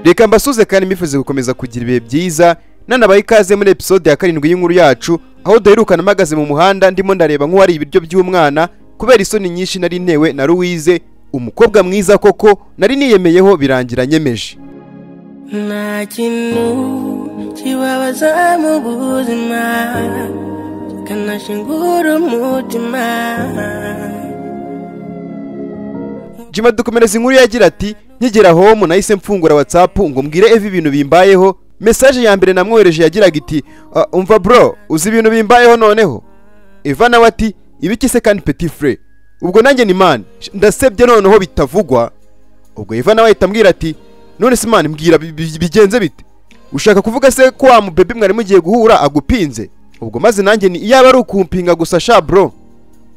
reka mbasuze kandi mbifuze gukomeza kugira ibihe byiza nanabaye ikaze muri episode ya karindwi y'inkuru yacu aho duherukana mpagaze mu muhanda ndimo ndareba nk'uwari ibiryo by'umwana kubera isoni nyinshi nari ntewe na Louise umukobwa mwiza koko nari niyemeyeho birangira nyemeje nta kintu kibabaza mu buzima kikanashingura umutima jima dukomereza inkuru yagira ati nkigera home nahise mfungura whatsapp ngo mbwire evi ibintu bimbayeho mesaje ya mbere namwohereje yagiraga iti "Ah, umva bro uzi ibintu bimbayeho noneho eva nawe ati ibiki se kandi petit fre ubwo nanjye ni mani ndasebye noneho bitavugwa ubwo eva nawe ahita ambwira ati none se mani mbwira bi- bi- bigenze bite ushaka kuvuga se ko wa mubebi mwari mugiye guhura agupinze ubwo maze nanjye ni iyaba ari ukumpinga gusa sha bro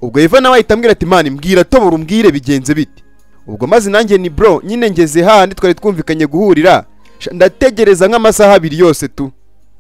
ubwo eva nawe ahita ambwira ati mani mbwira tobora umbwire bigenze bite ubwo maze nanjye ni bro nyine ngeze hahandi twari twumvikanye guhurira sha ndategereza nk'amasaha abiri yose tu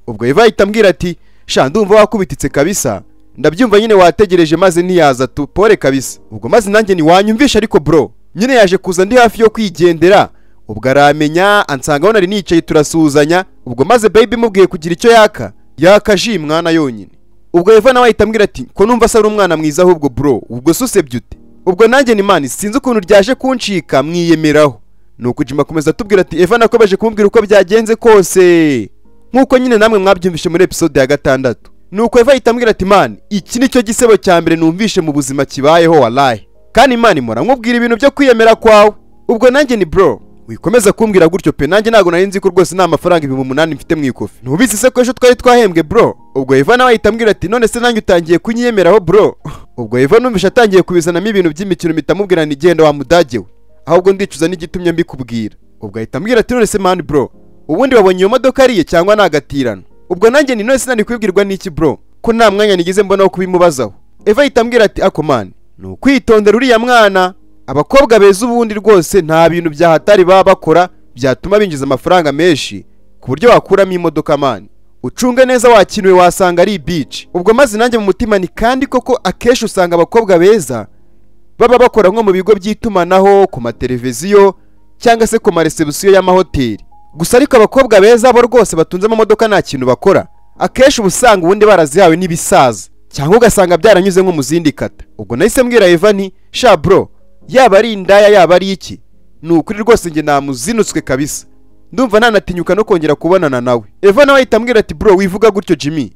ubwo eva ahita ambwira ati sha ndumva wakubititse kabisa ndabyumva nyine wategereje maze ntiyaza tu pore kabisa ubwo maze nanjye ntiwanyumvisha ariko bro nyine yaje kuza ndi hafi yo kwigendera ubwo aramenya ansanga aho nari nicaye turasuhuzanya ubwo maze baby mubwiye kugira icyo yaka yaka ji mwana yonyine ubwo eva nawe ahita ambwira ati ko numva se ari umwana mwiza ahubwo bro ubwo se usebye ute ubwo nanjye ni mani sinzi ukuntu ryaje kuncika mwiyemeraho nuko jima akomeza atubwira ati eva nakomeje kumubwira uko byagenze kose nk'uko nyine namwe mwabyumvishe muri episode ya gatandatu nuko eva ahita ambwira ati mani iki ni cyo gisebo cya mbere numvishe mu buzima kibayeho walayi kandi mani mpora nkubwira ibintu byo kwiyemera kwawe ubwo nanjye ni bro wikomeza kumbwira gutyo pe nanjye ntabwo nari nzi ko rwose nta mafaranga ibihumbi umunani mfite mu ikofi ntubizi se ko ejo twari twahembwe bro ubwo eva nawe ahita ambwira ati none se nanjye utangiye kunyiyemeraho bro ubwo eva numvishe atangiye kubizanamo ibintu by'imikino mitamubwira ni genda wa mudage we ahubwo ndicuza n'igitumye mbikubwira ubwo ahita ambwira ati none se mani bro ubundi wabonye iyo modoka ariye cyangwa ni agatirano ubwo nanjye ni none sinari kubibwirwa n'iki bro ko nta mwanya nigeze mbona wo kubimubazaho eva ahita ambwira ati ako mani ni ukwitondera uriya mwana abakobwa beza ubundi rwose nta bintu byahatari baba bakora byatuma binjiza amafaranga menshi ku buryo wakuramo imodoka mani ucunge neza wakinuwe wasanga ari ibici ubwo maze nanjye mu mutima ni kandi koko akenshi usanga abakobwa beza baba bakora nko mu bigo by'itumanaho ku mateleviziyo cyangwa se ku maresebusiyo y'amahoteli gusa ariko abakobwa beza bo rwose batunze amamodoka nta kintu bakora akenshi uba usanga ubundi barazihawe n'ibisaza cyangwa ugasanga byaranyuze nko mu zindi kata ubwo nahise mbwira eva nti sha bro yaba ari indaya yaba ari iki ni ukuri rwose njye namuzinutswe kabisa ndumva ntanatinyuka no kongera kubonana nawe eva nawe ahita ambwira ati bro wivuga gutyo jimmy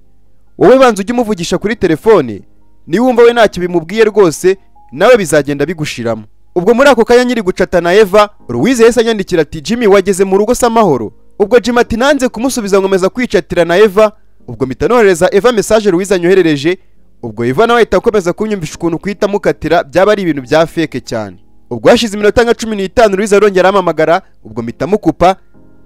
wowe banza ujye umuvugisha kuri telefone niwumva we ntacyo bimubwiye rwose nawe bizagenda bigushiramo ubwo muri ako kanya nyiri gucata na eva ruwize yahise anyandikira ati jimmy wageze mu rugo se amahoro ubwo jim ati nanze kumusubiza nkomeza kwicatira na eva ubwo mpita nohereza eva mesaje ruwize anyoherereje ubwo eva nawe ahita akomeza kunyumvisha ukuntu kuhita mukatira byaba ari ibintu bya feke cyane ubwo hashize iminota nka cumi n'itanu ruwize arongera ampamagara ubwo mpita mukupa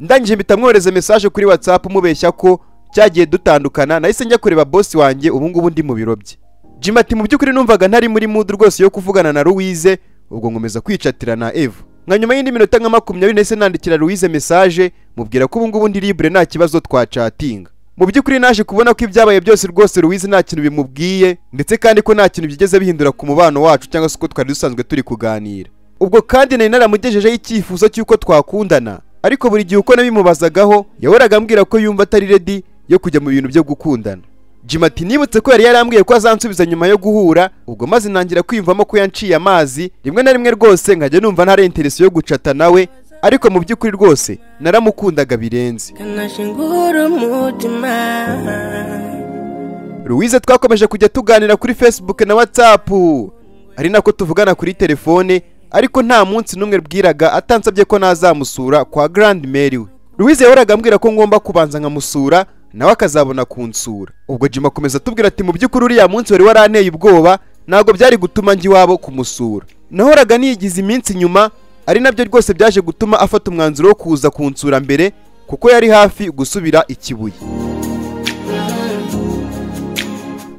ndangije mpita mwohereza mesaje kuri whatsapp mubeshya ko cyagiye dutandukana nahise njya kureba bosi wanjye ubu ngubu ndi mu biro bye jim ati mu by'ukuri numvaga ntari muri mood rwose yo kuvugana na louise ubwo nkomeza kwicatira na eva nka nyuma y'indi minota nka makumyabiri nahise nandikira louise mesaje mubwira ko ubu ngubu ndi libre nta kibazo twacatinga mu by'ukuri naje kubona ko ibyabaye byose rwose louise nta kintu bimubwiye ndetse kandi ko nta kintu byigeze bihindura ku mubano wacu cyangwa se uko twari dusanzwe turi kuganira ubwo kandi nari naramugejejeho icyifuzo cy'uko twakundana ariko buri gihe uko nabimubazagaho yahoraga ambwira ko yumva atari redi yo kujya mu bintu byo gukundana jim ati nibutse ko yari yarambwiye ko azansubiza nyuma yo guhura ubwo maze nangira kwiyumvamo ko yanciye amazi rimwe na rimwe rwose nkajya numva ntari interesi yo gucata nawe ariko mu by'ukuri rwose naramukundaga birenze kikanashingura umutima Louise twakomeje kujya tuganira kuri Facebook na WhatsApp ari nako tuvugana kuri telefone ariko nta munsi n'umwe bwiraga atansabye ko nazamusura kwa Grand Mary we Louise yahoraga ambwira ko ngomba kubanza nkamusura nawe akazabona kunsura ubwo Jim akomeza atubwira ati mu by'ukuri uriya munsi wari waranteye ubwoba ntabwo byari gutuma njya iwabo kumusura nahoraga niyigize iminsi nyuma ari nabyo rwose byaje gutuma afata umwanzuro wo kuza kunsura mbere kuko yari hafi gusubira ikibuye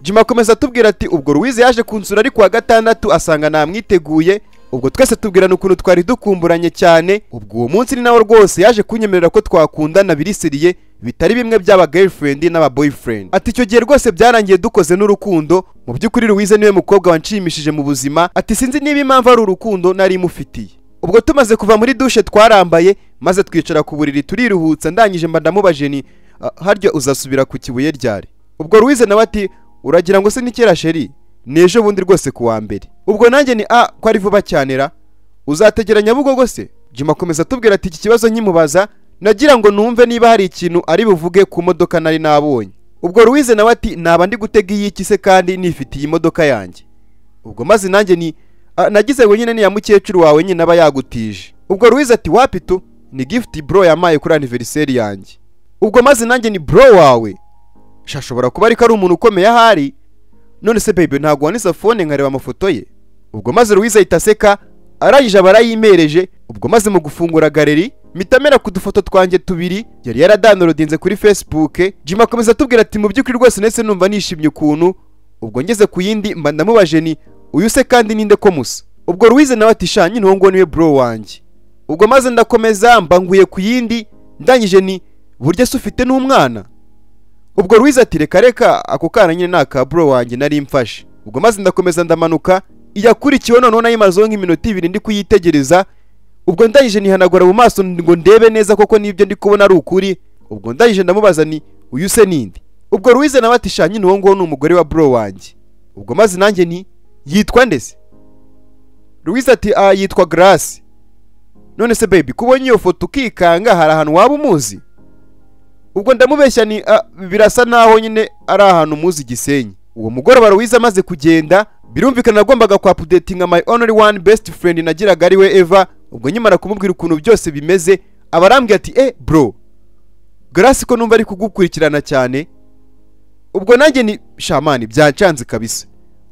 jima akomeza atubwira ati ubwo ruwize yaje kunsura ari kuwa gatandatu asanga namwiteguye ubwo twese tubwirana ukuntu twari dukumburanye cyane ubwo uwo munsi ni nawe rwose yaje kunyemerera ko twakundana birisiriye bitari bimwe by'aba girlfriend n'aba boyfriend ati icyo gihe rwose byarangiye dukoze n'urukundo mu by'ukuri ruwize niwe mukobwa wanshimishije mu buzima ati sinzi niba impamvu ari urukundo nari mufitiye ubwo tumaze kuva muri dushe twarambaye maze twicara ku buriri turiruhutsa ndangije mba ndamubajije ni "Ah, harya uzasubira ku kibuye ryari ubwo Louise nawe ati uragira ngo se ni kera sheri ni ejo bundi rwose ku wa mbere ubwo nanjye ni a ko ari vuba cyane ra uzategera nyabugogo se jima akomeza atubwira ati iki kibazo nkimubaza nagira ngo numve niba hari ikintu ari buvuge ku modoka nari nabonye ubwo Louise nawe ati naba ndi gutega iy'iki se kandi nifitiye imodoka yanjye ubwo maze nanjye ni "Ah, nagize wenyine niya mukecuru wawe nyine aba yagutije ubwo Louise ati wapitu ni gift bro yamaye kuri anniversaire yanjye ubwo maze nanjye ni bro wawe shashobora kuba ariko ari umuntu ukomeye ahari none se baby ntabwo wanise fone nkareba amafoto ye ubwo maze Louise ahita aseka arangije aba arayimereje ubwo maze mu gufungura galeri mitamera ku dufoto twanjye tubiri yari yaradanurodinze kuri facebook jim akomeza atubwira ati mu by'ukuri rwose ndetse numva nishimye ukuntu ubwo ngeze ku yindi mba ndamubajije ni uyu se kandi ninde ko musa ubwo Louise nawe ati sha nyine uwo nguwo niwe bro wanjye ubwo maze ndakomeza mbanguye ku yindi ndangije ni burya se ufite n'umwana ubwo Louise ati reka reka ako kana nyine ni aka bro wanjye nari mfashe ubwo maze ndakomeza ndamanuka iyakurikiwe noneho nayo imazeho nk'iminota ibiri ndi kuyitegereza ubwo ndangije nihanagura mu maso ngo ndebe neza koko nibyo ndi kubona ari ukuri ubwo ndangije ndamubaza ni uyu se ninde ubwo Louise nawe ati sha nyine uwo nguwo ni umugore wa bro wanjye ubwo maze nanjye ni yitwa ndese Louise ati ah yitwa Grace none se baby kubonye iyo foto ukikanga hari ahantu waba umuzi ubwo ndamubeshya ni ah, birasa naho nyine ari ahantu muzi gisenyi uwo mugoroba Louise amaze kugenda birumvikana nagombaga kwa updatinga my only one best friend nagiraga ari we Eva ubwo nkimara kumubwira ukuntu byose bimeze abarambwira ati eh bro Grace ko numva ari kugukurikirana cyane ubwo nanjye ni shamani byancanze kabisa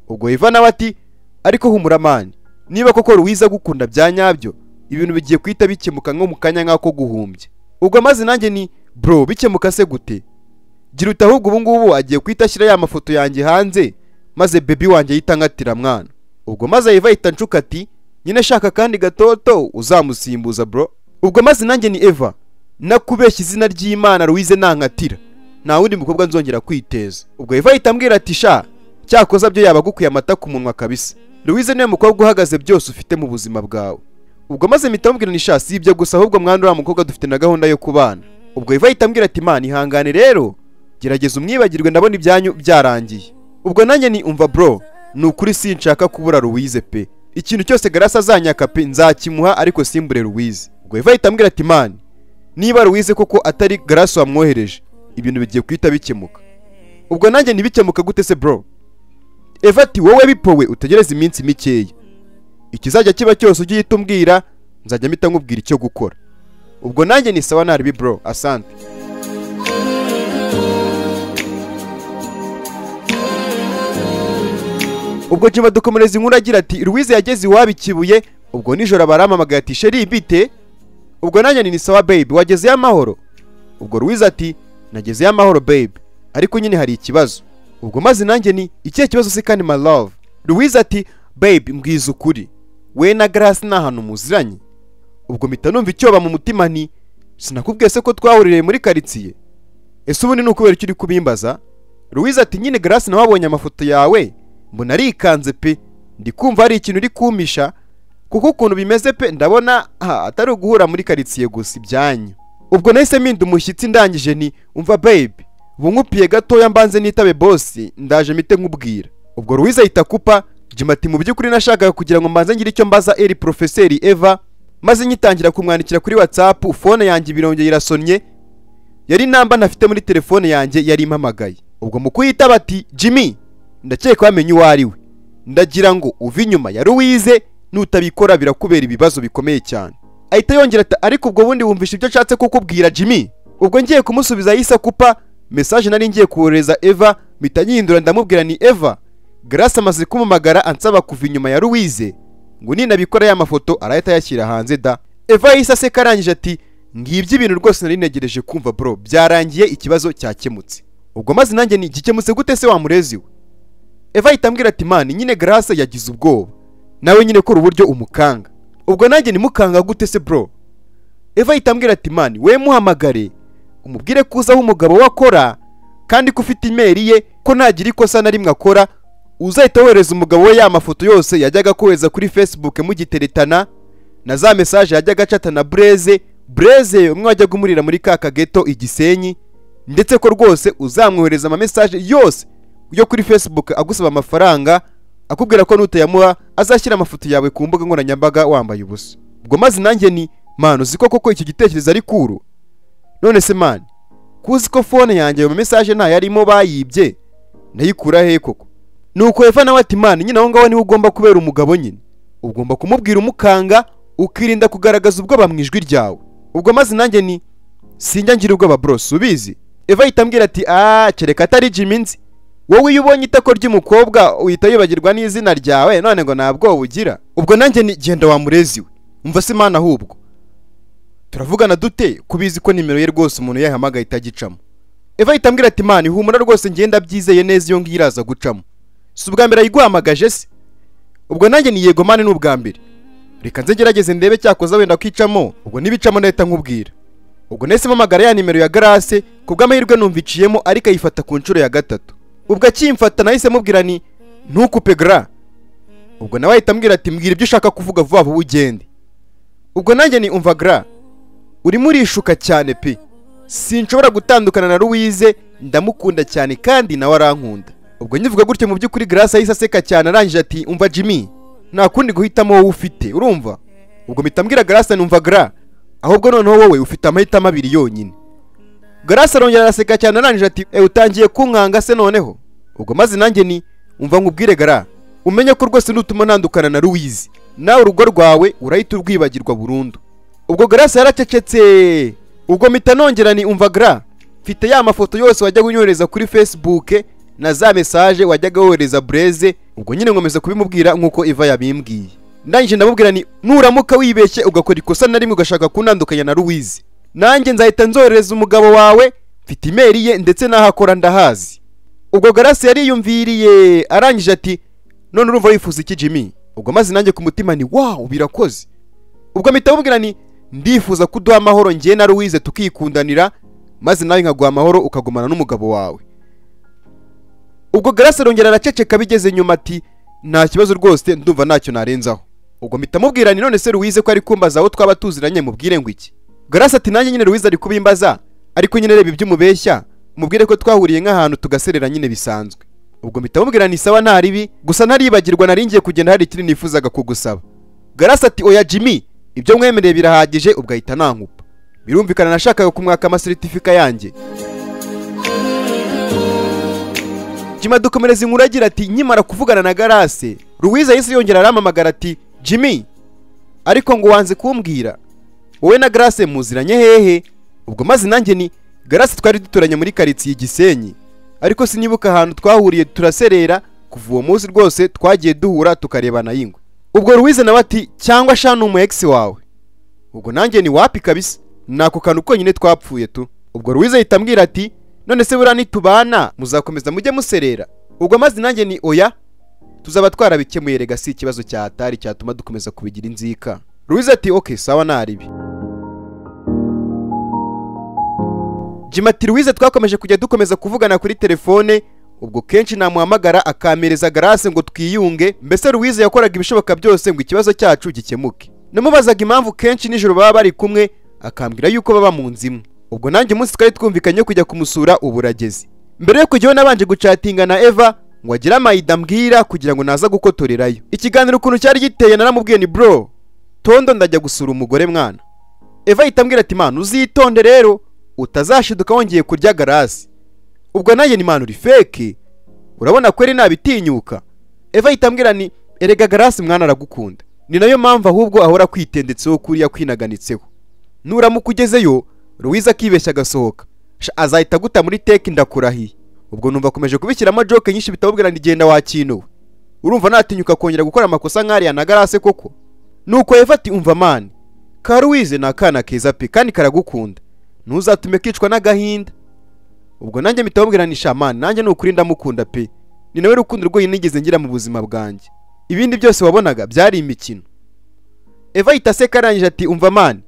ubwo Eva nawe ati ariko humura mani niba koko Louise agukunda bya nyabyo ibintu bigiye guhita bikemuka nko mu kanya nk'ako guhumbya ubwo maze nanjye ni bro bikemuka se gute gira uti ahubwo ubu ngubu agiye guhita ashyira ya mafoto yanjye hanze maze bebi wanjye ahita angatira mwana ubwo maze Eva ahita anshuka ati nyine shaka kandi gatoto uzamusimbuza bro ubwo maze nanjye ni Eva nakubeshya izina ry'Imana Louise nankatira nta wundi mukobwa nzongera kwiteza ubwo Eva ahita ambwira ati sha cyakoza byo yaba agukuye amata ku munwa kabisa Louise niwe mukobwa uhagaze byose ufite mu buzima bwawe ubwo maze mpita mubwira ni sha si ibyo gusa ahubwo mwana uriya mukobwa dufite na gahunda yo kubana ubwo Eva ahita ambwira ati mana ihangane rero gerageza umwibagirwe ndabona ibyanyu byarangiye ubwo nanjye ni umva bro ni ukuri sinshaka kubura Louise pe ikintu cyose Grace azanyaka pe nzakimuha ariko simbure Louise ubwo Eva ahita ambwira ati man niba Louise koko atari Grace wamwohereje ibintu bigiye guhita bikemuka ubwo nanjye ntibikemuka gute se bro Eva ati wowe bipowe utegereze iminsi mikeya ikizajya kiba cyose ujye uhita umbwira nzajya mpita nkubwira icyo gukora ubwo nanjye ni sawa naribi bro asante ubwo jima dukomereza inkuru agira ati Louise yageze iwabo ikibuye ubwo nijoro abarampamagaye ati sheri bite ubwo nanjye ni sawa baby wagezeyo amahoro ubwo Louise ati nagezeyo amahoro baby ariko nyine hari ikibazo ubwo maze nanjye ni ikihe kibazo se kandi my love Louise ati baby mbwiza ukuri we na Grace ni ahantu muziranye ubwo mpita numva icyoba mu mutima nti sinakubwiye se ko twahuririye muri karitsiye ese ubundi ni ukubera icyo uri kubimbaza Louise ati nyine Grace nawe wabonye amafoto yawe mbona arikanze pe ndi kumva hari ikintu uri kumpisha kuko ukuntu bimeze pe ndabona aha, atari uguhura muri karitsiye gusa ibyanyu ubwo nahise mpinda umushyitsi ndangije ni umva baby bunkupiye gatoya mbanze nitabe boss ndaje mite nkubwira ubwo Louise ahita kupa Jim ati mu by'ukuri nashakaga kugira ngo mbanze ngire icyo mbaza eri profeseri Eva maze nyitangira kumwandikira kuri WhatsApp fone yanjye birongeye irasonnye yari namba ntafite muri telefone yanjye yari impamagaye ubwo mu kuyitaba ati jimmy ndakeka wamenye uwo ari we ndagira ngo uve inyuma ya Louise nutabikora birakubera ibibazo bikomeye cyane ahita yongera ati ariko ubwo bundi wumvisha ibyo nshatse kukubwira jimmy ubwo ngiye kumusubiza yahise akupa message nari ngiye kohereza eva mpita nyihindura ndamubwira ni eva grace amaze kumumagara ansaba kuva inyuma ya Louise ngo ninabikora ya mafoto arahita ayashyira hanze da eva yahise aseka arangije ati ngibyo ibintu rwose nari negereje kumva bro byarangiye ikibazo cyakemutse ubwo maze nanjye ni gikemutse gute se wa murezi we Eva ahita ambwira ati mani nyine Grace yagize ubwoba nawe nyine kora uburyo umukanga ubwo nanjye nimukanga gute se bro Eva ahita ambwira ati mani we muhamagare umubwire ko uzi aho umugabo we akora kandi ko ufite imeri ye ko ntagira ikosa na rimwe akora uzahita wohereza umugabo we ya mafoto yose yajyaga kohereza kuri Facebook mugiteretana na za mesaje yajyaga acata na bureze bureze umwe wajyaga umurira muri ka kageto igisenyi ndetse ko rwose uzamwohereza amamesaje yose yo kuri facebook agusaba amafaranga akubwira ko nutayamuha azashyira amafoto yawe ku mbuga nkoranyambaga wambaye ubusa ubwo maze nanjye ni manu uzi ko koko icyo gitekerezo ari kuru none se mani kuzi ko fone yanjye ayo mamesaje ntayarimo bayibye nayikura he koko nuko eva nawe ati mani nyine aho ngaho niwe ugomba kubera umugabo nyine ugomba kumubwira umukanga ukirinda kugaragaza ubwoba mu ijwi ryawe ubwo maze nanjye ni sinjya ngira ubwoba burose ubizi eva ahita ambwira ati aaa kereka atari jimmy nzi wowe iyo ubonye itako ry'umukobwa uhita yibagirwa n'izina ryawe none ngo nta bwoba ugira ubwo nanjye ni genda wamurezi we umva se imana ahubwo turavugana dute kubizi ko nimero ye rwose umuntu yayihamagaye itagicamo eva ahita ambwira ati mani humura rwose ngenda byizeye neza iyo ngiyo iraza gucamo si ubwa mbere ayiguhamagaje se ubwo nanjye ni yego mani ni ubwa mbere reka nze ngerageze ndebe cyakoza wenda kwicamo ubwo nibicamo nahita nkubwira ubwo nahise mpamagara ya nimero ya garase ku bw'amahirwe numviciyemo ariko ayifata ku nshuro ya gatatu ubwo akimfata nahise mubwira ni ntukupe gara ubwo nawe ahita ambwira ati mbwira ibyo ushaka kuvuga vuba vuba ugende ubwo nanjye ni umva gara urimo urishuka cyane pe sinshobora gutandukana na ruwize ndamukunda cyane kandi nawe arankunda ubwo nyivuga gutyo mu by'ukuri garase ahise aseka cyane arangije ati umva jimmy nta kundi guhitamo wowe ufite urumva ubwo mpita mbwira garase numva gara ahubwo noneho wowe ufite amahitamo abiri yonyine garasi arongera araseka cyane arangije ati ewe utangiye kunkanga se noneho ubwo maze nanjye ni umva nkubwire gara umenye ko rwose nutuma ntandukana na ruwizi nawe urugo rwawe urahita urwibagirwa burundu ubwo garasi yaracecetse ubwo mpita nongera ni umva gara mfite ya mafoto yose wajyaga unyohereza kuri facebook na za mesaje wajyaga wohereza bureze ubwo nyine nkomeza kubimubwira nk'uko eva yabimbwiye ndangije ndamubwira ni nuramuka wibeshye ugakora ikosa na rimwe ugashaka kuntandukanya na ruwizi nanjye nzahita nzoherereza umugabo wawe mfite imeri ye ndetse n'aho akora ndahazi ubwo garasi yariyumviriye arangije ati none urumva wifuza iki jimmy ubwo maze nanjye ku mutima ni wawu birakoze ubwo mpita mubwira ni ndifuza ko uduha amahoro ngiye na ruwize tukikundanira maze nawe nkaguha amahoro ukagumana n'umugabo wawe ubwo garasi arongera araceceka bigeze nyuma ati nta kibazo rwose ndumva ntacyo narenzaho ubwo mpita mubwira ni none se ruwize ko ari kumbaza aho twaba tuziranye mubwire ngo iki garasi ati nanjye nyine ruwize ari kubimbaza ariko nyine reba ibyo umubeshya mubwire ko twahuriye nk'ahantu tugaserera nyine bisanzwe ubwo mpita mubwira ni sawa nta ribi gusa ntaribagirwa naringiye kugenda hari ikindi nifuzaga kugusaba garasi ati oya jimmy ibyo mwemereye birahagije ubwo ahita nankupa birumvikana nashakaga kumwaka amaseritifika yanjye jima dukomereza inkuru agira ati nkimara kuvugana na garase ruwize yahise yongera arampamagara ati jimmy ariko ngo wanze kumbwira wowe na garase muziranye hehe ubwo maze nanjye ni garase twari duturanye muri karitsiye igisenyi ariko sinibuka ahantu twahuriye turaserera kuva uwo munsi rwose twagiye duhura tukarebana y'ingwe ubwo ruwize nawe ati cyangwa shana umu egisi wawe ubwo nanjye ni wapi kabisa ni ako kantu konyine twapfuye tu ubwo ruwize ahita ambwira ati none se buriya nitubana muzakomeza mujye muserera ubwo maze nanjye ni oya tuzaba twarabikemuye rega si ikibazo cyatari cyatuma dukomeza kubigira inzika ruwize ati oke sawa ntaribi jima ati ruwize twakomeje kujya dukomeza kuvugana kuri telefone ubwo kenshi namuhamagara akampereza garase ngo twiyunge mbese ruwize yakoraga ibishoboka byose ngo ikibazo cyacu gikemuke namubazaga impamvu kenshi nijoro baba bari kumwe akambwira yuko baba mu nzu imwe ubwo nanjye umunsi twari twumvikanye kujya kumusura uburagezi mbere yo kujyaho nabanje gucatinga na eva ngo agire amayida ambwira kugira ngo naza gukotorerayo ikiganiro ukuntu cyari giteye naramubwiye ni bro tondo ndajya gusura umugore mwana eva ahita ambwira ati mwana uzitonde rero utazashiduka wongeye kurya garasi ubwo nanjye ni mwana uri feke urabona ko nabitinyuka eva ahita ambwira ni erega garasi mwana aragukunda ni nayo mpamvu ahubwo ahora kwitendetseho kuriya kwinaganitseho nuramuka ugezeyo ruwiza akibeshya agasohoka Sha, azahita aguta muri teki ndakurahiye ubwo numva akomeje kubishyiramo joke nyinshi bitamubwira ngo igenda wakinuwe urumva natinyuka kongera gukora amakosa nk'ariya na garase koko nuko eva ati umva mani ka ruwize ni akana keza pe kandi karagukunda ntuzatume kicwa n'agahinda ubwo nanjye mpita mubwira ni shamani nanjye ni ukuri ndamukunda pe ni nawe rukundo rwonyine nigeze ngira mu buzima bwanjye ibindi byose wabonaga byari imikino eva ahita aseka arangije ati umva mani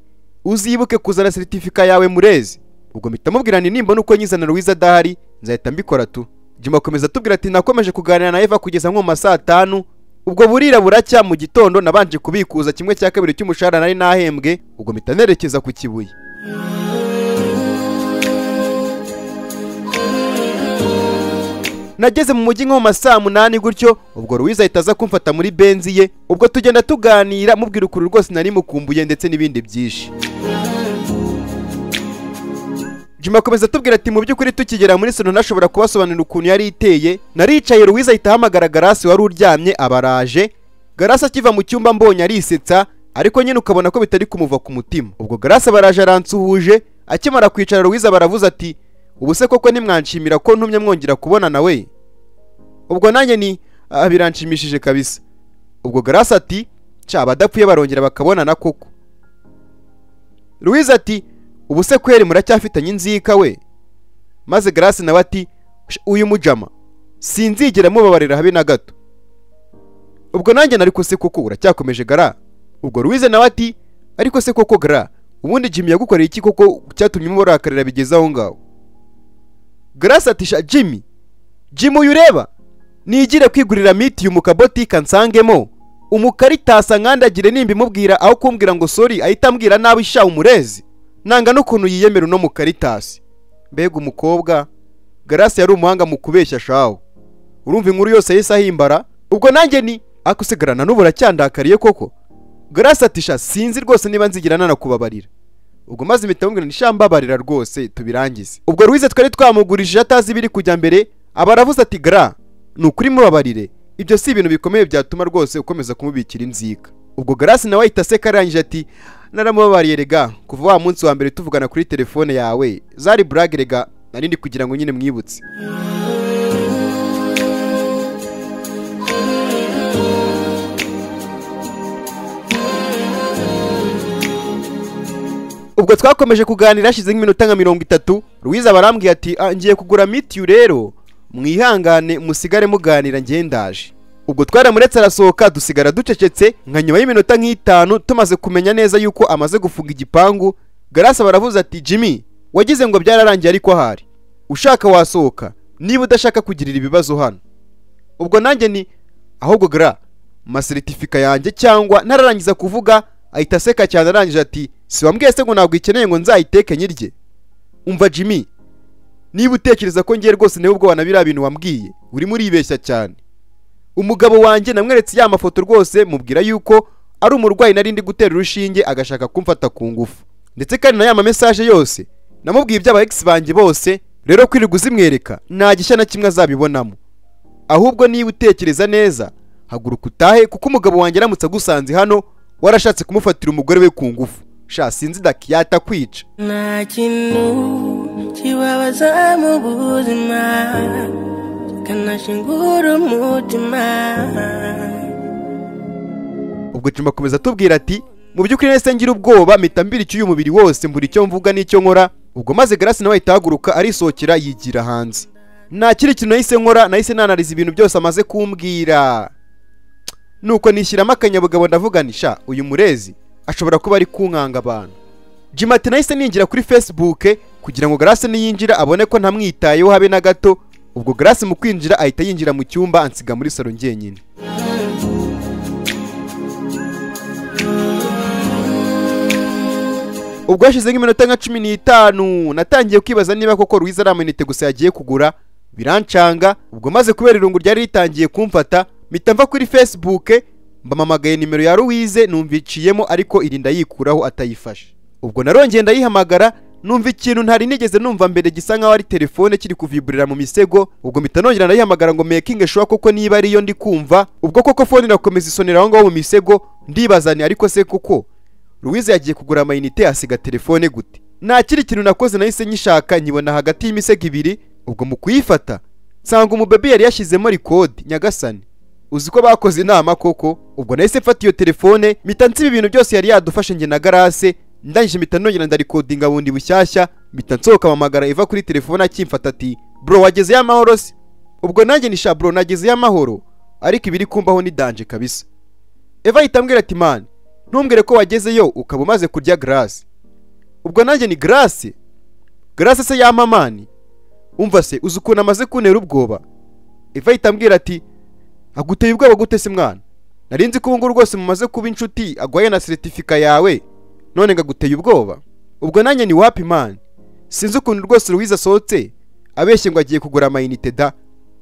uzibuke kuzana seritifika yawe murezi ubwo mpita mubwira ni nimbona uko nyizana ruwiza adahari nzahita mbikora tu jima akomeza atubwira ati nakomeje kuganira na eva kugeza nko mu ma saa tanu ubwo burira buracya mu gitondo nabanje kubikuza kimwe cya kabiri cy'umushahara nari nahembwe ubwo mpita nerekeza ku kibuye nageze mu mujyi nko mu ma saa munani gutyo ubwo ruwiza ahita aza kumfata muri benzi ye ubwo tugenda tuganira mubwira ukuntu rwose nari mukumbuye ndetse n'ibindi byinshi juma akomeza atubwira ati mu by'ukuri tukigera muri sino ntashobora kubasobanurira ukuntu yari iteye naricaye ruwiza ahita ahamagara garasi wari uryamye abaraje garasi akiva mu cyumba mbonye arisetsa ariko nyine ukabona ko bitari kumuva ku mutima ubwo garasi abaraje aransuhuje akimara kwicara ruwiza baravuze ati ubu se koko nimwanshimira ko ntumye mwongera kubona nawe ubwo nanjye ni "Ah, biranshimishije kabisa ubwo garasi ati ca abadapfuye barongera bakabonana koko ruwiza ati ubu se kweri muracyafitanye inzika we maze garasi nawe ati "Sha, uyu mujama sinzigera mubabarira habe na gato ubwo nanjye nari ko se koko uracyakomeje gara ubwo ruwize nawe ati ariko se koko gara ubundi jimmy yagukoreye iki koko cyatumye mubarakarira bigeze aho ngaho garasi ati sha jimmy jimmy uyu ureba nigire kwigurira mitiyu mu kabotika nsangemo umukaritas nkandagire nimba imubwira aho kumbwira ngo sori ahita ambwira nabi sha umurezi nanga n'ukuntu yiyemera uno mukaritas mbega umukobwa garasi yari umuhanga mu kubeshya shawo urumva inkuru yose yahise ahimbara ubwo nanjye ni akusigarana n'ubu uracyandakariye koko garasi ati sha sinzi rwose niba nzigira nanakubabarira ubwo maze impita amubwira ni sha mbabarira rwose tubirangize ubwo ruwize twari twamugurishije atazi ibiri kujya mbere aba aravuze ati gara ni ukuri mubabarire ibyo si ibintu bikomeye byatuma rwose ukomeza kumubikira inzika ubwo garasi nawe ahita aseka arangije ati naramubabariye rega kuva wa munsi wa mbere tuvugana kuri telefone yawe zari burage rega nari ndi kugira ngo nyine mwibutse ubwo twakomeje kuganira hashize nk'iminota nka mirongo itatu ruwiza barambwiye ati "Ah, ngiye kugura mitiyu rero mwihangane musigare muganira ndaje ubwo twaramuretse arasohoka dusigara ducecetse nka nyuma y'iminota nk'itanu tumaze kumenya neza yuko amaze gufunga igipangu garasa baravuze ati jimmy wagize ngo byararangiye ariko ahari ushaka wasohoka niba udashaka kugirira ibibazo hano ubwo nanjye ni ahubwo gra maseritifika yanjye cyangwa ntararangiza kuvuga ahita aseka cyane arangije ati si wambwiye se ngo ntabwo ikeneye ngo nzayiteke nyirye umva jimmy niba utekereza ko ngiye rwose nawe ubwo biriya bintu wambwiye urimo uribeshya cyane umugabo wanjye namweretse ya mafoto rwose mubwira yuko ari umurwayi nari ndi gutera urushinge agashaka kumfata ku ngufu ndetse kandi na ya mamesaje yose namubwiye iby'aba ex banjye bose rero kwirirwa uzimwereka nta gishya na kimwe azabibonamo ahubwo niba utekereza neza haguruka utahe kuko umugabo wanjye aramutse agusanze hano warashatse kumufatira umugore we ku ngufu sha sinzi daki yatakwica nta kintu kibabaza mu buzima kikanashingura umutima ubwo juma akomeza atubwira ati mu by'ukuri nahise ngira ubwoba mpita mbira icyuyu mubiri wose mbura icyo mvuga n'icyo nkora ubwo maze garasi nawe ahita ahaguruka arisohokera yigira hanze nta kindi kintu nahise nkora nahise nanariza ibintu byose amaze kumbwira nuko nishyiramo akanyabugabo ndavuga nti sha uyu murezi ashobora kuba ari kunkanga abantu jima ati nahise ninjira kuri facebook kugira ngo garasi niyinjira abone ko ntamwitayeho habe na gato ubwo garasi mu kwinjira ahita yinjira mu cyumba ansiga muri salo njyenyine ubwo hashize nk'iminota nka cumi n'itanu natangiye kwibaza niba koko ruwiza ari amayinite gusa yagiye kugura birancanga ubwo maze kubera irungu ryari ritangiye kumfata mpita mva kuri facebook mbamamagaye nimero ya ruwize numviciyemo ariko irinda yikuraho atayifashe ubwo narongeye ndayihamagara numva ikintu ntari nigeze numva mbere gisa nkaho ari telefone kiri kuviburira mu misego ubwo mpita nongera ndayihamagara ngo mekinge shuwa koko niba ariyo ndi kumva ubwo koko fone irakomeza isonera aho ngaho mu misego ndibazane ariko se koko Louise yagiye kugura amayinite asiga telefone gute nta kindi kintu nakoze nahise nyishaka nyibona hagati y'imisego ibiri ubwo mu kuyifata nsanga umubebi yari yashyizemo rikodi nyagasani uzi ko bakoze inama koko ubwo nahise mfata iyo telefone mpita nsiba ibintu byose yari yadufashe njye na garase ndangije mpita nongera ndarikodinga bundi bushyashya mpita nsohoka amamagara iva kuri telefone akimfata ati bro wagezeyo amahoro se ubwo nanjye nisha bro nagezeyo amahoro ariko ibiri kumbaho ni danje kabisa eva ahita ambwira ati man ntumbwire ko wagezeyo ukaba umaze kurya garasi ubwo nanjye ni garasi garasi se yamamani umva se uzi ukuntu amaze kuntera ubwoba eva ahita ambwira ati aguteye ubwoba gute se mwana nari nzi ko ubu ngubu rwose mumaze kuba inshuti agwaye na seritifika yawe none ngaguteye ubwoba ubwo nanjye ni wapi mani sinzi ukuntu rwose Louise asohotse abeshye ngo agiye kugura amayinite da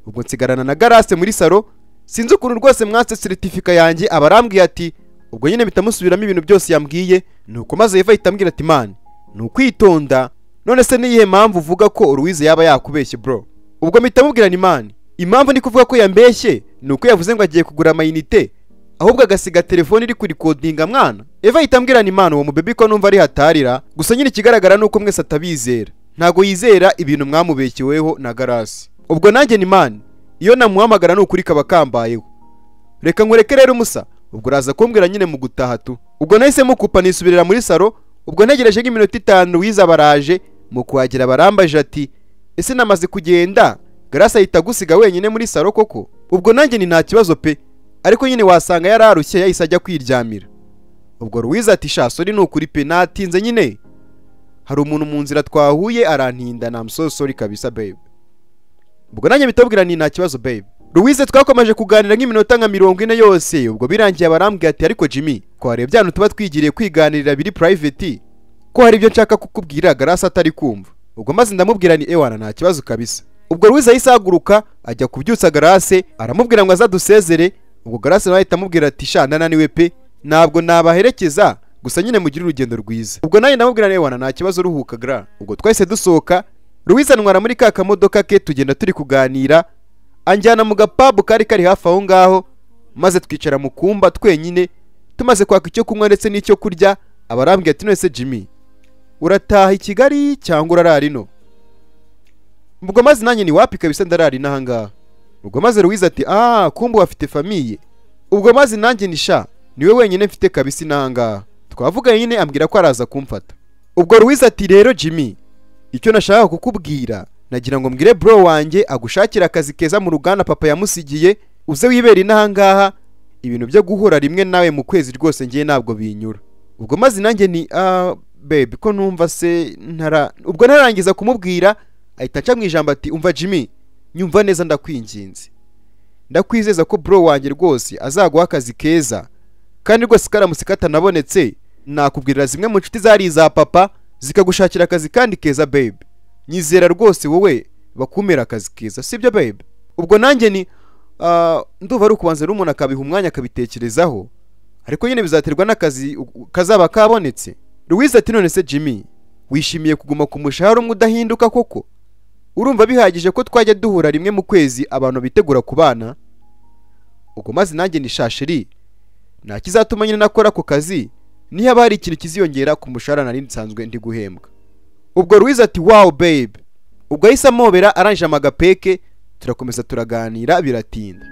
ubwo nsigarana na garase muri salo sinzi ukuntu rwose mwatse seritifika yanjye aba arambwiye ati ubwo nyine bitamusubiramo ibintu byose yambwiye nuko maze yeva ahita ambwira ati mani ni ukwitonda none se niyihe mpamvu uvuga ko Louise yaba yakubeshye bro ubwo mpita mubwira ni mani impamvu ndi kuvuga ko yambeshye ni uko yavuze ngo agiye kugura amayinite ahubwo agasiga telefone iri kurikodinga mwana eva ahita ambwira ni mani uwo mubebi ko numva ari hatarira gusa nyine ikigaragara ni uko mwese atabizera ntago yizera ibintu mwamubeshyeweho na garasi ubwo nanjye ni mani iyo namuhamagara ni ukuri kaba kambayeho reka nkureke rero umusa ubwo uraza kumbwira nyine mu gutaha tu ubwo nahise mukupa nisubirira muri salo ubwo ntegereje nk'iminota itanu wiza baraje mu kuhagera barambajije ati ese namaze kugenda garasi ahita agusiga wenyine muri salo koko ubwo nanjye ni nta kibazo pe ariko nyine wasanga yararushye yahise ajya kwiryamira ubwo ruwiza ati sha sori ni ukuri pe natinze nyine hari umuntu mu nzira twahuye arantinda na sori kabisa babe ubwo nanjye bitabwira ni nta kibazo babe Louise twakomeje kuganira nk'iminota nka mirongo ine yose ubwo birangiye abarambwiye ati ariko Jimmy ko hari ibyano tuba twigiriye kwiganirira biri private ko hari ibyo nshaka kukubwira garasi atari kumva ubwo maze ndamubwira ni ewana nta kibazo kabisa ubwo Louise ahise ahaguruka ajya kubyutsa garase aramubwira ngo azadusezere ubwo garase nawe ahita amubwira ati sha ndananiwe pe ntabwo nabaherekeza gusa nyine mugire urugendo rwiza ubwo nanjye ndamubwira ni ewana nta kibazo uruhuka gra ubwo twahise dusohoka Louise antwara muri ka kamodoka ke tugenda turi kuganira anjyana mu gapabu kari kari hafi aho ngaho maze twicara mu kumba twenyine tumaze kwaka icyo kunywa ndetse n'icyo kurya abarambwira ati none se Jimmy urataha i Kigali cyangwa urarara ino ubwo maze nanjye ni wapi kabisa ndarara ino aha ngaha ubwo maze Louise ati ah kumbe wafite famiye ubwo maze nanjye ni sha niwe wenyine mfite kabisa ino aha ngaha twavuganye nyine ambwira ko araza kumfata ubwo Louise ati rero Jimmy icyo nashaka kukubwira nagira ngo mbwire bro wanjye agushakire akazi keza mu ruganda papa yamusigiye uze wibera inahangaha ibintu byo guhura rimwe nawe mu kwezi rwose ngiye ntabwo binyura ubwo maze nanjye ni ah babe ko numva se ntara ubwo ntarangiza kumubwira ahita aca mu ijambo ati umva Jimmy nyumva neza ndakwinginze ndakwizeza ko bro wanjye rwose azaguha akazi keza kandi rwose karamutse katanabonetse nakubwirira zimwe mu nshuti zari iza papa zikagushakira akazi kandi keza babe nyizera rwose wowe bakumira akazi keza sibyo babe ubwo nanjye ni ah, ndumva ari ukubanza rero umuntu akabiha umwanya akabitekerezaho ariko nyine bizaterwa n'akazi u- kazaba kabonetse Louise ati none se Jimmy wishimiye kuguma ku mushahara umwe udahinduka koko urumva bihagije ko twajya duhura rimwe mu kwezi abantu bitegura kubana ubwo maze nanjye ni shashiri nta kizatuma nyine nakora ako kazi niyo haba hari ikintu kiziyongera ku mushahara nari nsanzwe ndi guhembwa ubwo Louise ati wow babe ubwo ahise amobera arangije amagapeke turakomeza turaganira biratinda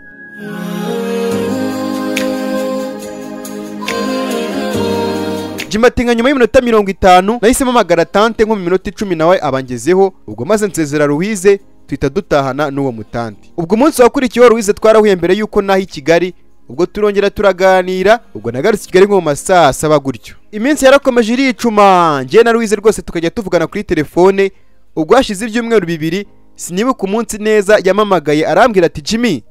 Jimmy ati nka nyuma y'iminota mirongo itanu nahisemo amagara tante nko mu minota icumi nawe abangezeho ubwo maze nsezera Louise tuhita dutahana n'uwo mutante ubwo umunsi wakurikiyeho Louise twarahuye mbere y'uko naha i Kigali ubwo turongera turaganira ubwo nagarutse i Kigali nko mu masaha asaba gutyo iminsi yarakomeje iricuma njye na Louise rwose tukajya tuvugana kuri telefone ubwo hashize ibyumweru bibiri sinibuka umunsi neza yamamagaye arambwira ati Jimmy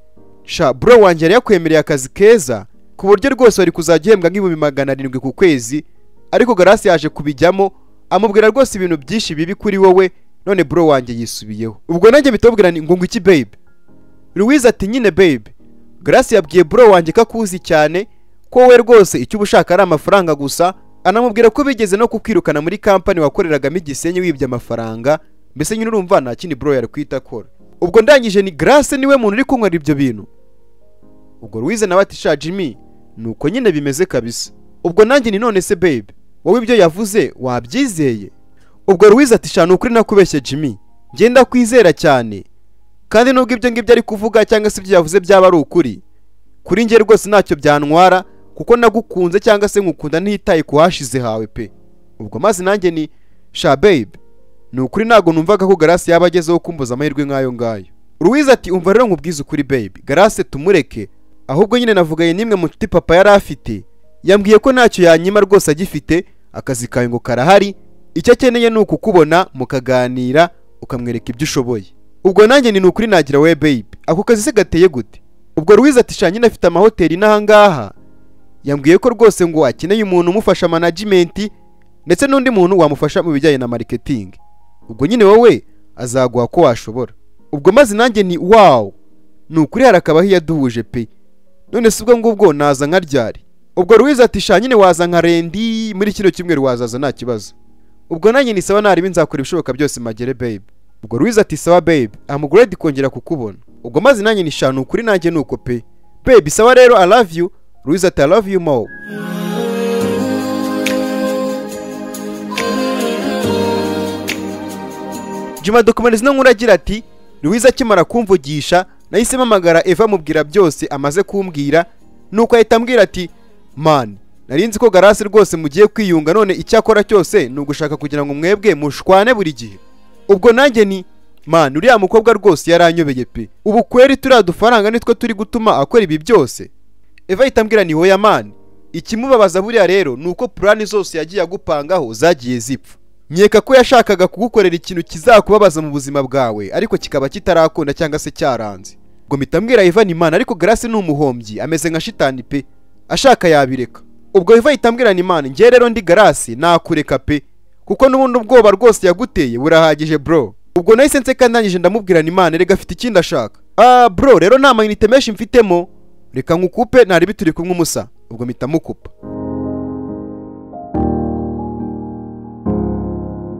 sha bro wanjye yari yakwemereye akazi keza ku buryo rwose wari kuzajya uhembwa nk'ibihumbi magana arindwi ku kwezi ariko garasi yaje kubijyamo amubwira rwose ibintu byinshi bibi kuri wowe none bro wanjye yisubiyeho ubwo nanjye bitubwira ni ngo ngwiki babe Louise ati nyine babe Grace yabwiye bro wanjye ko akuzi cyane ko we rwose icyo uba ushaka ari amafaranga gusa anamubwira ko bigeze no kukwirukana muri kampani wakoreragamo igisenyi wibye amafaranga mbese nyine urumva nta kindi bro yari kwita akora ubwo ndangije ni Grace niwe muntu uri kunywera ibyo bintu ubwo Louise nawe ati sha Jimmy nuko nyine bimeze kabisa ubwo nanjye ni none se babe wowe ibyo yavuze wabyizeye ubwo Louise ati sha ni ukuri nakubeshye Jimmy njye ndakwizera cyane kandi nubwo ibyo ngibyo ari kuvuga cyangwa se ibyo yavuze byaba ari ukuri kuri njye rwose ntacyo byantwara kuko nagukunze cyangwa se nkukunda ntitaye ku hashize hawe pe ubwo maze nanjye ni sha babe ni ukuri ntabwo numvaga ko garasi yaba agezeho kumbuza amahirwe nk'ayo ngayo Louise ati umva rero nkubwize ukuri babe garasi tumureke ahubwo nyine navuganye n'imwe mu nshuti papa yari afite yambwiye ko ntacyo yanyima rwose agifite akazi kawe ngo karahari icyo akeneye ni ukukubona mukaganira ukamwereka ibyo ushoboye ubwo nanjye ni ukuri nagira we babe ako kazi se gateye gute ubwo Louise ati sha nyine afite amahoteli n'ahangaha yambwiye ko rwose ngo akeneye umuntu umufasha management ndetse n'undi muntu wamufasha mu bijyanye na marketing ubwo nyine wowe azaguha ko washobora ubwo maze nanjye ni wow ni ukuri hari akabaho iyo aduhuje pe none si ubwo ngubwo naza nka ryari ubwo Louise ati sha nyine waza nka rendi muri kino cyumweru wazaza nta kibazo ubwo nanjye ni sawa naribi nzakora ibishoboka byose magere babe ubwo Louise ati sawa babe amuguredi kongera kukubona ubwo maze nanjye nishanu ukuri nanjye nuko pe babe sawa rero i love you Louise ati i love you more Juma Documents no nkuru agira ati Louise akimara kumvugisha nahise mpamagara Eva mubwira byose amaze kumbwira nuko ahita ambwira ati man nari nzi ko garasi rwose mugiye kwiyunga none icyakora cyose ni ugushaka kugira ngo mwebwe mushwane buri gihe ubwo nanjye ni man uriya mukobwa rwose yaranyobeye pe ubu kweri turiya dufaranga nitwo turi gutuma akora ibi byose Eva ahita ambwira ni hoya man ikimubabaza buriya rero ni uko purani zose yagiye agupangaho zagiye zipfa nkeka ko yashakaga kugukorera ikintu kizakubabaza mu buzima bwawe ariko kikaba kitarakunda cyangwa se cyaranze ngo mpita mbwira Eva ni man ariko garasi ni umuhombyi ameze nka shitani pe ashaka yabireka ubwo Eva ahita ambwira ni man njye rero ndi garasi nakureka pe kuko n'ubundi ubwoba rwose yaguteye burahagije bro ubwo nahise nseka ndangije ndamubwira ni man rega afite ikindi ashaka ah bro rero nta mayinite menshi mfitemo reka nkukupe ntari bituri kumwe umusa ubwo mpita mukupa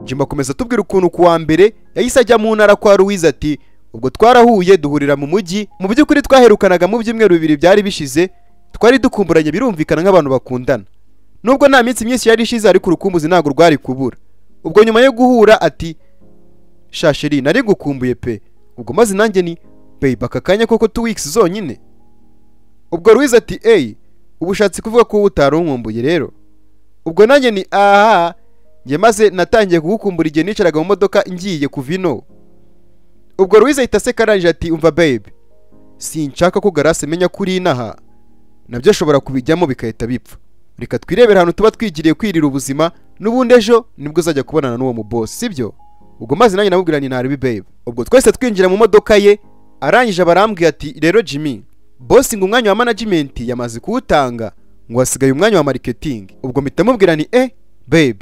jimba akomeza atubwira ukuntu ku wa mbere yahise ajya mu ntara kwa Louise ati ubwo twarahuye duhurira mu mujyi mu by'ukuri twaherukanaga mu byumweru bibiri byari bishize twari dukumburanye birumvikana nk'abantu bakundana nubwo nta minsi myinshi yari ishize ariko urukumbuzi ntabwo rwari kubura ubwo nyuma yo guhura ati shasheri nari gukumbuye pe ubwo maze nanjye ni babe aka kanya koko two weeks zonyine ubwo Louise ati eyi ubushatsi kuvuga ko wowe utari unkumbuye rero ubwo nanjye ni aha njye maze natangiye kugukumbura igihe nicaraga mu modoka ngiye kuva ino ubwo Louise ahita aseka arangije ati umva babe sinshaka ko garasi amenya ko uri inaha nabyo ashobora kubijyamo bigahita bipfa reka twirebere ahantu tuba twigiriye kwirira ubuzima n'ubundi ejo nibwo uzajya kubonana n'uwo mubosi sibyo ubwo maze nanjye namubwira ni ntaribi babe ubwo twese twinjira mu modoka ye arangije abarambwiye ati rero jimmy bosi ngo umwanya wa management yamaze kuwutanga ngo hasigaye umwanya wa marketing ubwo mpita mubwira ni eh babe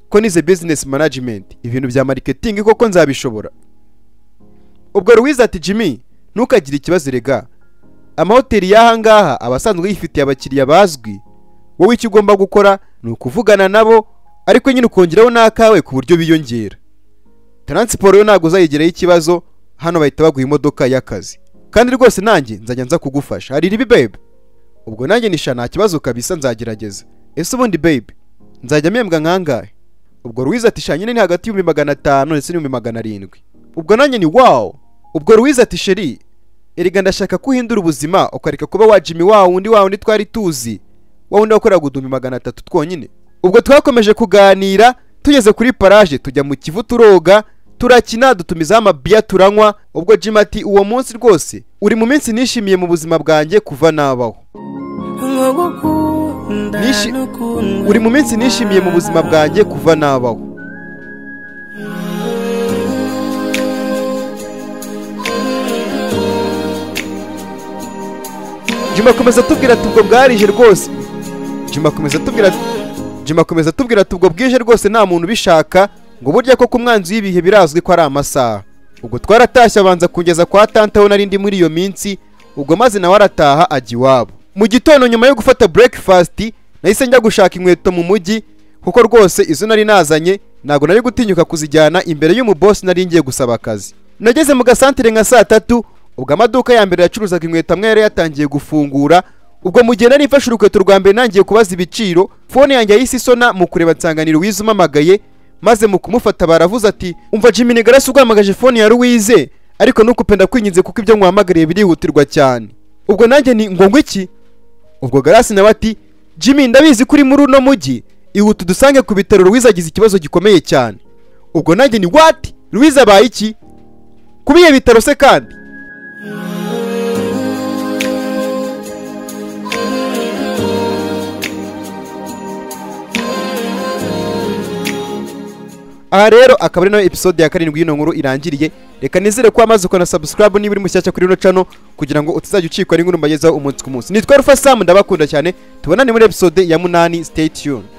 ko nize business management ibintu bya marketing koko nzabishobora ubwo Louise ati Jimmy ntukagire ikibazo rega amahoteli y'ahangaha aba asanzwe yifitiye abakiriya bazwi wowe icyo ugomba gukora ni ukuvugana nabo ariko nyine ukongeraho n'akawe ku buryo biyongera taransiporo yo ntabwo uzayigeraho ikibazo hano bahita baguha imodoka y'akazi kandi rwose nanjye nzajya nza kugufasha hari ribi babe ubwo nanjye nisha nta kibazo kabisa nzagerageza ese ubundi babe nzajya mpembwa nkangahe ubwo Louise ati sha nyine ni hagati y'ibihumbi magana atanu ndetse n'ibihumbi magana arindwi ubwo nanjye ni wow ubwo Louise ati sheri erega ndashaka ko uhindura ubuzima ukareka kuba wa Jimmy wa wundi wa wundi twari tuzi wa wundi wakoraga uduhumbi magana atatu twonyine ubwo twakomeje kuganira tugeze kuri paraje tujya mu kivu turoga turakina dutumizaho amabiya turanywa ubwo Jimmy ati uwo munsi rwose uri mu minsi nishimiye mu buzima bwanjye kuva nabaho nkugukunda Nishi- n'ukundwa uri mu minsi nishimiye mu buzima bwanjye kuva nabaho juma akomeza atubwira ati ubwo bwarije rwose juma akomeza atubwira ati juma akomeza atubwira ati ubwo bwije rwose nta muntu ubishaka ngo burya ko ku mwanzi w'ibihe birazwi ko ari amasaha ubwo twaratashye abanza kungeza kwa tante aho nari ndi muri iyo minsi ubwo maze nawe arataha ajya iwabo mu gitondo nyuma yo gufata breakfast nahise njya gushaka inkweto mu mujyi kuko rwose izo nari nazanye ntabwo nari gutinyuka kuzijyana imbere y'umubosi nari ngiye gusaba akazi nageze mu gasantere nka saa tatu ubwo amaduka ya mbere yacuruzaga inkweto amwe yari yatangiye gufungura ubwo mu gihe nari mfashe urukweto rwa mbere nangiye kubaza ibiciro fone yanjye yahise isona mu kureba nsanganiro wize umamagaye maze mu kumufata baravuze ati umva Jimmy ni garasi uguhamagaje fone ya Louise ariko ntukupenda kwinginze kuko ibyo nkuhamagariye birihutirwa cyane ubwo nanjye ni ngo ngwiki ubwo garasi nawe ati jimmy ndabizi ko uri muri uno mujyi ihute udusange ku bitaro Louise agize ikibazo gikomeye cyane ubwo nanjye ni what Louise abaye iki kubiye bitaro se kandi aha rero akaba ari nayo episode ya karindwi y'ino nkuru irangiriye reka nizere ko wamaze ukana subscribe niba uri mushyashya kuri rino channel kugira ngo utazajya ucikwa n'inkuru mbagezaho umunsi ku munsi nitwa rufa sam ndabakunda cyane tubonane muri episode ya munani stay tuned